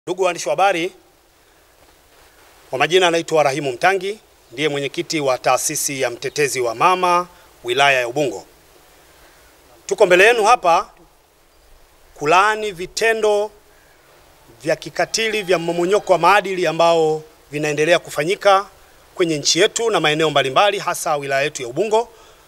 Ndugu waandishi wa habari, kwa majina anaitwa Rahimu Mtangi, ndiye mwenyekiti wa taasisi ya mtetezi wa mama wilaya ya Ubungo. Tuko mbele yenu hapa kulaani vitendo vya kikatili vya mmomonyoko wa maadili ambao vinaendelea kufanyika kwenye nchi yetu na maeneo mbalimbali hasa wilaya yetu ya Ubungo.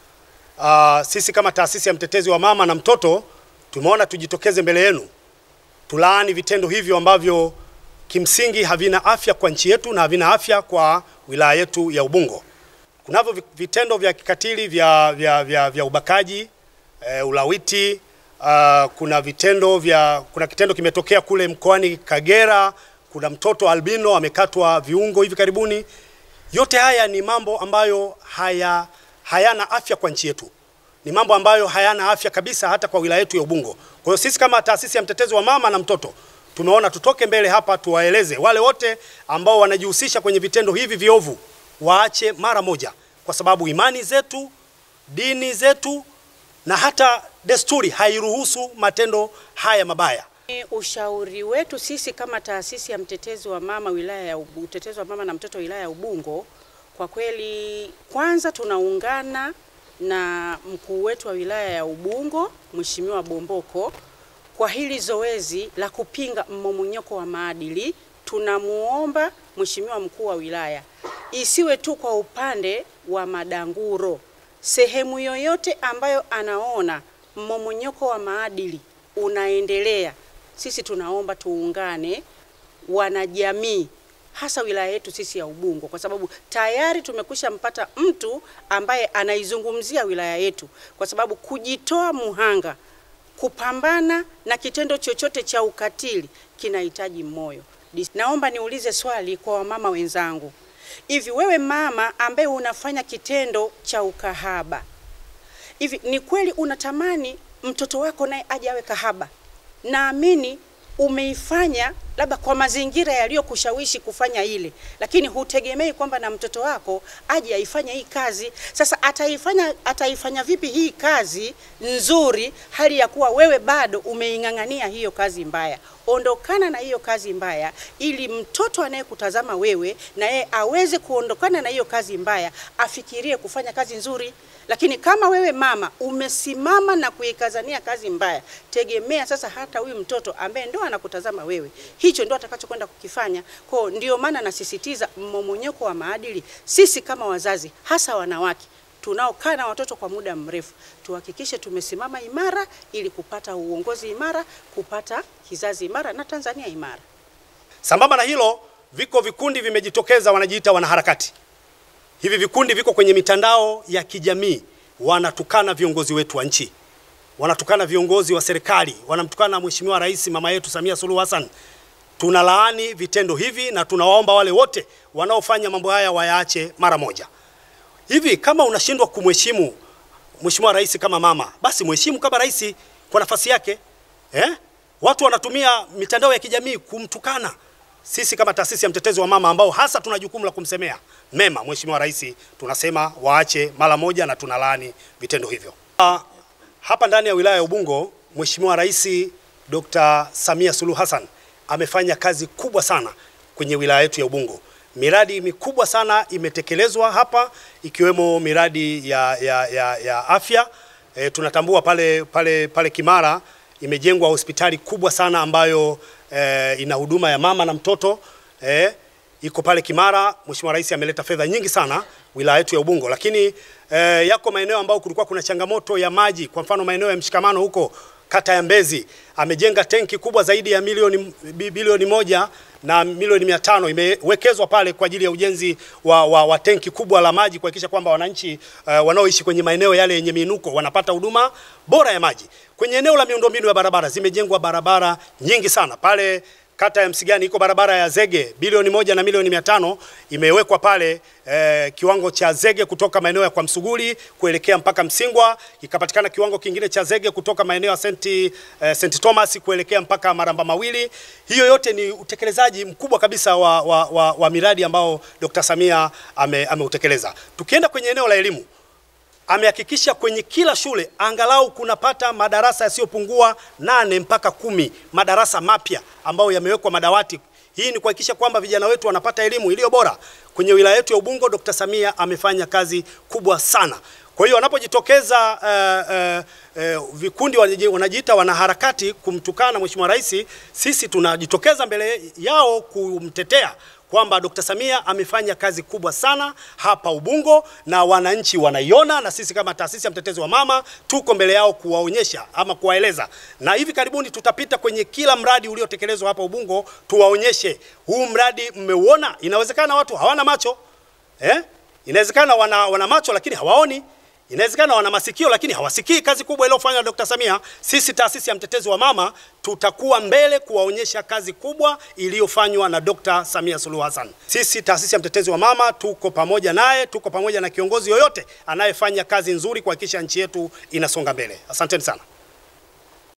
Uh, sisi kama taasisi ya mtetezi wa mama na mtoto tumeona tujitokeze mbele yenu tulaani vitendo hivyo ambavyo kimsingi havina afya kwa nchi yetu na havina afya kwa wilaya yetu ya Ubungo. Kunavyo vitendo vya kikatili vya, vya, vya, vya ubakaji e, ulawiti uh, kuna vitendo vya kuna kitendo kimetokea kule mkoani Kagera, kuna mtoto albino amekatwa viungo hivi karibuni. Yote haya ni mambo ambayo haya hayana afya kwa nchi yetu, ni mambo ambayo hayana afya kabisa hata kwa wilaya yetu ya Ubungo. Kwa hiyo sisi kama taasisi ya mtetezi wa mama na mtoto tumeona tutoke mbele hapa tuwaeleze wale wote ambao wanajihusisha kwenye vitendo hivi viovu waache mara moja, kwa sababu imani zetu, dini zetu na hata desturi hairuhusu matendo haya mabaya. Ushauri wetu sisi kama taasisi ya mtetezi wa mama wilaya ya Ubungo, mtetezi wa mama na mtoto wilaya ya Ubungo, kwa kweli, kwanza tunaungana na mkuu wetu wa wilaya ya Ubungo Mheshimiwa Bomboko kwa hili zoezi la kupinga mmomonyoko wa maadili. Tunamuomba Mheshimiwa mkuu wa wilaya isiwe tu kwa upande wa madanguro, sehemu yoyote ambayo anaona mmomonyoko wa maadili unaendelea, sisi tunaomba tuungane wanajamii hasa wilaya yetu sisi ya Ubungo, kwa sababu tayari tumekwisha mpata mtu ambaye anaizungumzia wilaya yetu, kwa sababu kujitoa muhanga kupambana na kitendo chochote cha ukatili kinahitaji moyo. Naomba niulize swali kwa wamama wenzangu, hivi wewe mama ambaye unafanya kitendo cha ukahaba, hivi ni kweli unatamani mtoto wako naye aje awe kahaba? Naamini umeifanya labda kwa mazingira yaliyokushawishi kufanya ile, lakini hutegemei kwamba na mtoto wako aje aifanye hii kazi. Sasa ataifanya ataifanya vipi hii kazi nzuri, hali ya kuwa wewe bado umeing'ang'ania hiyo kazi mbaya? Ondokana na hiyo kazi mbaya, ili mtoto anayekutazama wewe na yeye aweze kuondokana na hiyo kazi mbaya, afikirie kufanya kazi nzuri. Lakini kama wewe mama umesimama na kuikazania kazi mbaya, tegemea sasa hata huyu mtoto ambaye ndo anakutazama wewe, hicho ndo atakachokwenda kukifanya. Kwa ndio maana nasisitiza mmomonyoko wa maadili, sisi kama wazazi, hasa wanawake tunaokaa na watoto kwa muda mrefu, tuhakikishe tumesimama imara ili kupata uongozi imara, kupata kizazi imara na Tanzania imara. Sambamba na hilo, viko vikundi vimejitokeza, wanajiita wanaharakati. Hivi vikundi viko kwenye mitandao ya kijamii, wanatukana viongozi wetu wa nchi, wanatukana viongozi wa serikali, wanamtukana Mheshimiwa Rais mama yetu Samia Suluhu Hassan. Tunalaani vitendo hivi na tunawaomba wale wote wanaofanya mambo haya wayaache mara moja. Hivi kama unashindwa kumheshimu Mheshimiwa Rais kama mama, basi mheshimu kama rais kwa nafasi yake eh? Watu wanatumia mitandao ya kijamii kumtukana. Sisi kama taasisi ya mtetezi wa mama ambao hasa tuna jukumu la kumsemea mema Mheshimiwa Rais, tunasema waache mara moja na tunalaani vitendo hivyo. Uh, hapa ndani ya wilaya ya Ubungo Mheshimiwa Rais Dr. Samia Suluhu Hassan amefanya kazi kubwa sana kwenye wilaya yetu ya Ubungo. Miradi mikubwa sana imetekelezwa hapa ikiwemo miradi ya, ya, ya, ya afya. E, tunatambua pale, pale, pale Kimara imejengwa hospitali kubwa sana ambayo e, ina huduma ya mama na mtoto e, iko pale Kimara. Mheshimiwa Rais ameleta fedha nyingi sana wilaya yetu ya Ubungo, lakini e, yako maeneo ambayo kulikuwa kuna changamoto ya maji, kwa mfano maeneo ya Mshikamano huko kata ya Mbezi amejenga tenki kubwa zaidi ya milioni bilioni moja na milioni mia tano imewekezwa pale kwa ajili ya ujenzi wa, wa, wa tenki kubwa la maji kuhakikisha kwamba wananchi uh, wanaoishi kwenye maeneo yale yenye miinuko wanapata huduma bora ya maji. Kwenye eneo la miundombinu ya barabara zimejengwa barabara nyingi sana pale kata ya Msigani iko barabara ya zege bilioni moja na milioni mia tano imewekwa pale eh, kiwango cha zege kutoka maeneo ya kwa Msuguri kuelekea mpaka Msingwa, ikapatikana kiwango kingine cha zege kutoka maeneo ya St. Eh, St. Thomas kuelekea mpaka Maramba Mawili. Hiyo yote ni utekelezaji mkubwa kabisa wa, wa, wa, wa miradi ambao Dr. Samia ameutekeleza. Ame Tukienda kwenye eneo la elimu amehakikisha kwenye kila shule angalau kunapata madarasa yasiyopungua nane mpaka kumi madarasa mapya ambayo yamewekwa madawati. Hii ni kuhakikisha kwamba vijana wetu wanapata elimu iliyo bora. Kwenye wilaya yetu ya Ubungo, Dr. Samia amefanya kazi kubwa sana. Kwa hiyo wanapojitokeza uh, uh, uh, vikundi wanaji- wanajiita wanaharakati kumtukana Mheshimiwa Rais, sisi tunajitokeza mbele yao kumtetea kwamba Dr. Samia amefanya kazi kubwa sana hapa Ubungo na wananchi wanaiona, na sisi kama taasisi ya mtetezi wa mama tuko mbele yao kuwaonyesha ama kuwaeleza, na hivi karibuni tutapita kwenye kila mradi uliotekelezwa hapa Ubungo, tuwaonyeshe huu mradi mmeuona. Inawezekana watu hawana macho eh? Inawezekana wana, wana macho lakini hawaoni. Inawezekana wana masikio lakini hawasikii kazi kubwa iliyofanywa na Dr. Samia. Sisi taasisi ya mtetezi wa mama tutakuwa mbele kuwaonyesha kazi kubwa iliyofanywa na Dr. Samia Suluhu Hassan. Sisi taasisi ya mtetezi wa mama tuko pamoja naye, tuko pamoja na kiongozi yoyote anayefanya kazi nzuri kuhakikisha nchi yetu inasonga mbele. Asanteni sana.